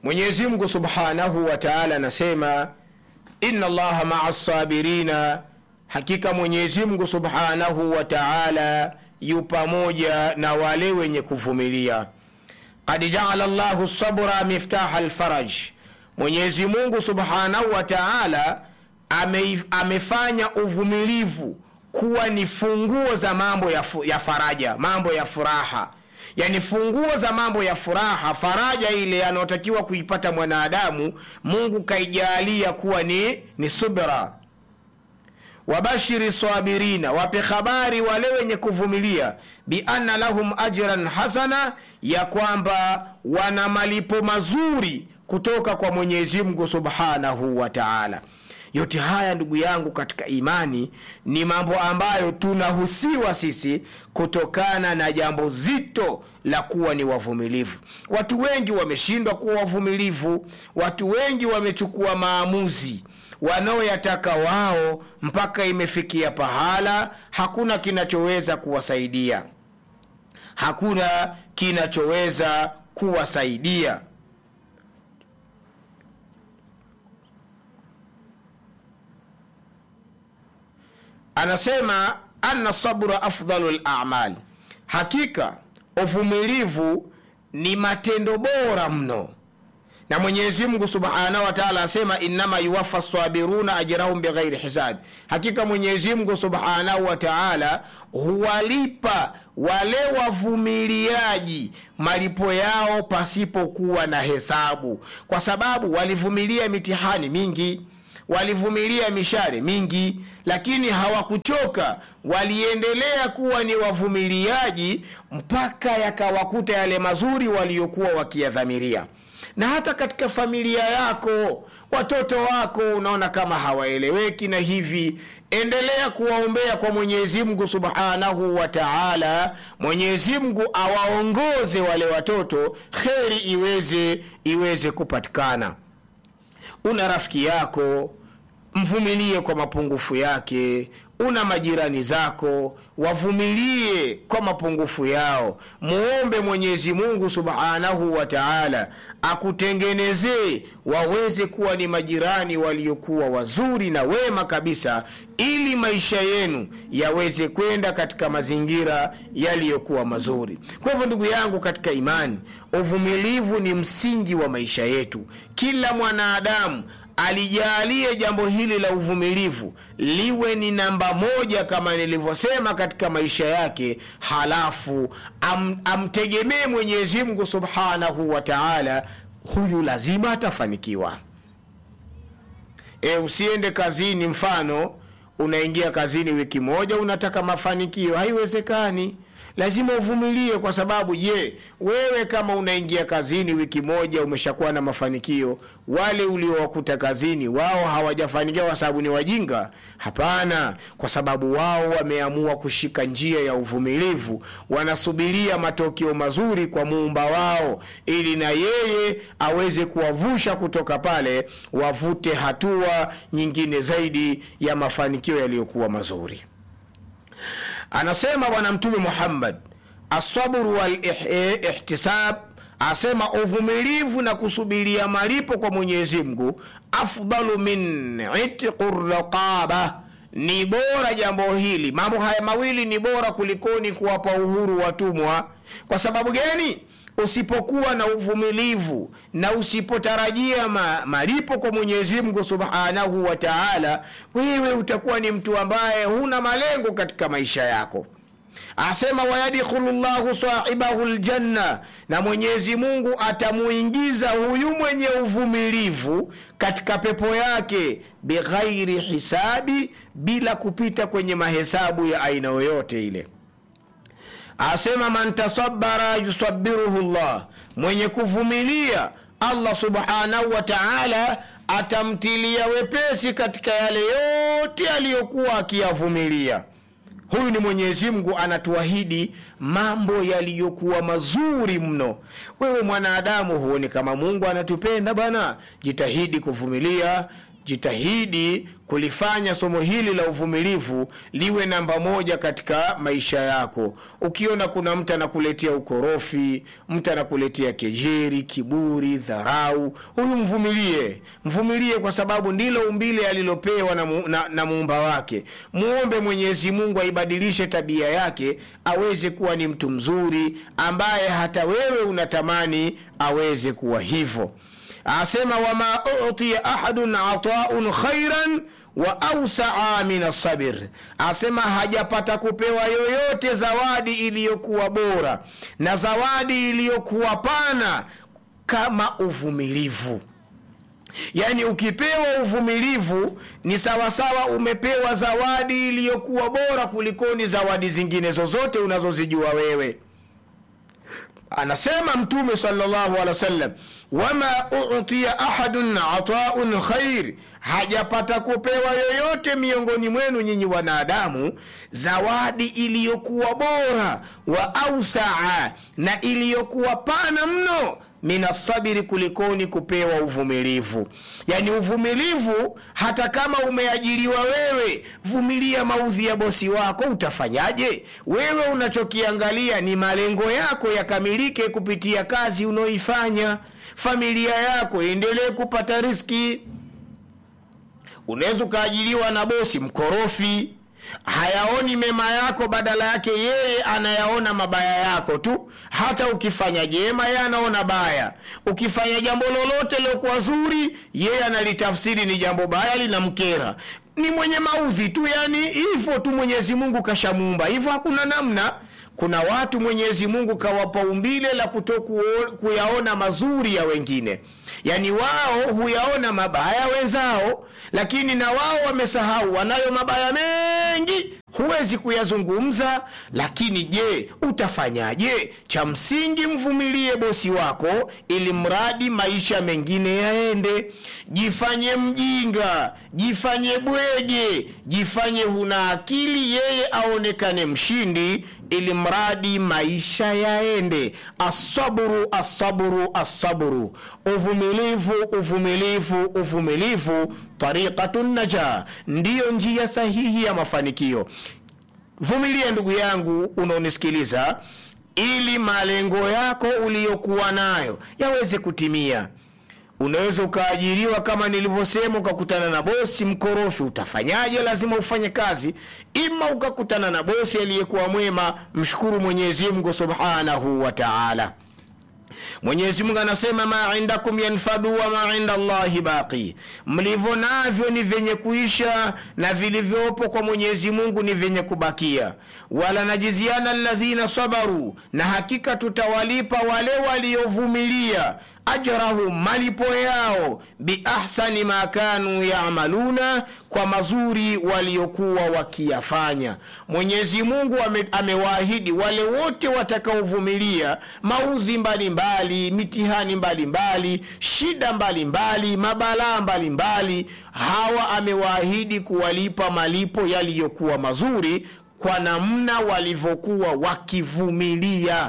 mwenyezi mungu subhanahu wa taala anasema inna allaha maa sabirina hakika mwenyezi mungu subhanahu wa taala yu pamoja na wale wenye kuvumilia kad jaala llahu sabra miftaha lfaraj mwenyezi mungu subhanahu wa taala ame, amefanya uvumilivu kuwa ni funguo za mambo ya, fu, ya faraja mambo ya furaha yani funguo za mambo ya furaha faraja ile anayotakiwa kuipata mwanadamu mungu kaijaalia kuwa ni, ni subra wabashiri sabirina wape habari wale wenye kuvumilia bianna lahum ajran hasana ya kwamba wana malipo mazuri kutoka kwa mwenyezi mungu subhanahu wa taala yote haya ndugu yangu katika imani ni mambo ambayo tunahusiwa sisi kutokana na jambo zito la kuwa ni wavumilivu watu wengi wameshindwa kuwa wavumilivu watu wengi wamechukua maamuzi wanaoyataka wao mpaka imefikia pahala hakuna kinachoweza kuwasaidia hakuna kinachoweza kuwasaidia anasema anna sabra afdalu lamal hakika uvumilivu ni matendo bora mno na mwenyezi mungu subhanahu wataala anasema innama yuwafa sabiruna ajrahum bighairi hisabi hakika mwenyezi mungu subhanahu wa taala huwalipa wale wavumiliaji malipo yao pasipokuwa na hesabu kwa sababu walivumilia mitihani mingi walivumilia mishare mingi lakini hawakuchoka waliendelea kuwa ni wavumiliaji mpaka yakawakuta yale mazuri waliokuwa wakiyadhamiria na hata katika familia yako watoto wako unaona kama hawaeleweki na hivi endelea kuwaombea kwa mwenyezi mungu subhanahu wa taala mwenyezi mungu awaongoze wale watoto kheri iweze iweze kupatikana una rafiki yako mvumilie kwa mapungufu yake una majirani zako wavumilie kwa mapungufu yao muombe mwenyezi mungu subhanahu wa taala akutengenezee waweze kuwa ni majirani waliokuwa wazuri na wema kabisa ili maisha yenu yaweze kwenda katika mazingira yaliyokuwa mazuri kwa hivyo ndugu yangu katika imani uvumilivu ni msingi wa maisha yetu kila mwanadamu alijaalie jambo hili la uvumilivu liwe ni namba moja kama nilivyosema katika maisha yake halafu am, amtegemee mwenyezi mungu subhanahu wa taala huyu lazima atafanikiwa e, usiende kazini mfano unaingia kazini wiki moja unataka mafanikio haiwezekani lazima uvumilie kwa sababu je wewe kama unaingia kazini wiki moja umeshakuwa na mafanikio wale uliowakuta kazini wao hawajafanikiwa kwa sababu ni wajinga hapana kwa sababu wao wameamua kushika njia ya uvumilivu wanasubiria matokeo mazuri kwa muumba wao ili na yeye aweze kuwavusha kutoka pale wavute hatua nyingine zaidi ya mafanikio yaliyokuwa mazuri anasema bwana mtume muhammad asabru walihtisab asema uvumilivu na kusubiria malipo kwa mwenyezi mungu afdalu min itqu raqaba ni bora jambo hili mambo haya mawili ni bora kulikoni kuwapa uhuru watumwa kwa sababu gani usipokuwa na uvumilivu na usipotarajia ma, malipo kwa mwenyezi mungu subhanahu wa taala wewe utakuwa ni mtu ambaye huna malengo katika maisha yako asema wayadkhulu llahu sahibahu ljanna na mwenyezi mungu atamuingiza huyu mwenye uvumilivu katika pepo yake bighairi hisabi bila kupita kwenye mahesabu ya aina yoyote ile asema man tasabara yusabiruhu llah mwenye kuvumilia allah subhanahu wa taala atamtilia wepesi katika yale yote aliyokuwa akiyavumilia huyu ni mwenyezi mungu anatuahidi mambo yaliyokuwa mazuri mno wewe mwanadamu huoni kama mungu anatupenda bana jitahidi kuvumilia jitahidi kulifanya somo hili la uvumilivu liwe namba moja katika maisha yako ukiona kuna mtu anakuletea ukorofi mtu anakuletea kejeri kiburi dharau huyu mvumilie mvumilie kwa sababu ndilo umbile alilopewa na, mu, na, na muumba wake muombe mwenyezi mungu aibadilishe tabia yake aweze kuwa ni mtu mzuri ambaye hata wewe unatamani aweze kuwa hivyo asema wama utiya ahadun ataun khairan wa ausaa min asabir asema hajapata kupewa yoyote zawadi iliyokuwa bora na zawadi iliyokuwa pana kama uvumilivu yaani ukipewa uvumilivu ni sawasawa umepewa zawadi iliyokuwa bora kulikoni zawadi zingine zozote unazozijua wewe anasema mtume salllahu alehi wasallam wama utiya ahadun ataun khair hajapata kupewa yoyote miongoni mwenu nyinyi wanadamu zawadi iliyokuwa bora wa ausaa na iliyokuwa pana mno minasabiri kulikoni kupewa uvumilivu yaani uvumilivu hata kama umeajiriwa wewe vumilia maudhi ya bosi wako utafanyaje wewe unachokiangalia ni malengo yako yakamilike kupitia kazi unaoifanya familia yako iendelee kupata riski unaweza ukaajiriwa na bosi mkorofi hayaoni mema yako badala yake yeye anayaona mabaya yako tu hata ukifanya jema yeye anaona baya ukifanya jambo lolote lilokuwa zuri yeye analitafsiri ni jambo baya linamkera ni mwenye maudhi tu yani hivyo tu mwenyezi mungu kashamuumba hivyo hakuna namna kuna watu mwenyezi mungu kawapa umbile la kuto kuyaona mazuri ya wengine yaani wao huyaona mabaya wenzao lakini na wao wamesahau wanayo mabaya mengi huwezi kuyazungumza lakini je utafanyaje cha msingi mvumilie bosi wako ili mradi maisha mengine yaende jifanye mjinga jifanye bwege jifanye huna akili yeye aonekane mshindi ili mradi maisha yaende asaburu asaburu asaburu uvumilivu uvumilivu uvumilivu tariqatu naja ndiyo njia sahihi ya mafanikio vumilia ndugu yangu unaonisikiliza ili malengo yako uliyokuwa nayo yaweze kutimia unaweza ukaajiriwa kama nilivyosema ukakutana na bosi mkorofi utafanyaje lazima ufanye kazi ima ukakutana na bosi aliyekuwa mwema mshukuru mwenyezi mungu subhanahu wa taala mwenyezi mungu anasema ma indakum yanfadu wa ma inda llahi baqi mlivyo navyo ni vyenye kuisha na vilivyopo kwa mwenyezi mungu ni vyenye kubakia wala najiziana ladhina sabaru na hakika tutawalipa wale waliovumilia ajrahum malipo yao biahsani ma kanu yamaluna kwa mazuri waliokuwa wakiyafanya mwenyezi mungu ame, amewaahidi wale wote watakaovumilia maudhi mbalimbali mitihani mbalimbali mbali, shida mbalimbali mabalaa mbalimbali hawa amewaahidi kuwalipa malipo yaliyokuwa mazuri kwa namna walivyokuwa wakivumilia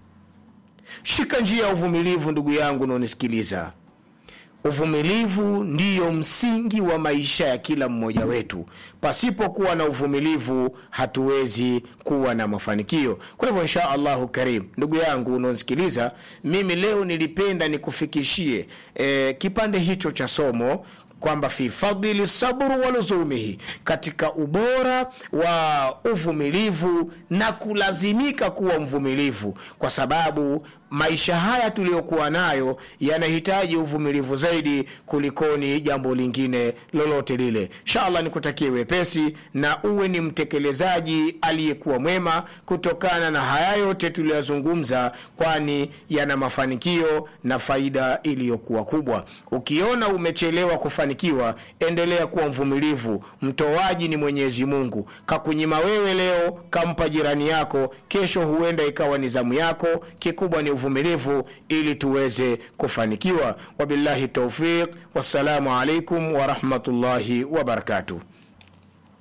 shika njia ya uvumilivu ndugu yangu unaonisikiliza uvumilivu ndiyo msingi wa maisha ya kila mmoja wetu pasipokuwa na uvumilivu hatuwezi kuwa na mafanikio kwa hivyo insha allahu karim ndugu yangu unaonisikiliza mimi leo nilipenda nikufikishie e, kipande hicho cha somo kwamba fi fadili sabru wa luzumihi katika ubora wa uvumilivu na kulazimika kuwa mvumilivu kwa sababu maisha haya tuliyokuwa nayo yanahitaji uvumilivu zaidi kulikoni jambo lingine lolote lile inshallah nikutakie wepesi na uwe ni mtekelezaji aliyekuwa mwema kutokana na haya yote tuliyozungumza kwani yana mafanikio na faida iliyokuwa kubwa ukiona umechelewa kufanikiwa endelea kuwa mvumilivu mtoaji ni mwenyezi mungu kakunyima wewe leo kampa jirani yako kesho huenda ikawa ni zamu yako kikubwa ni uvumilivu ili tuweze kufanikiwa wabillahi taufiq wassalamu alaikum warahmatullahi wabarakatuh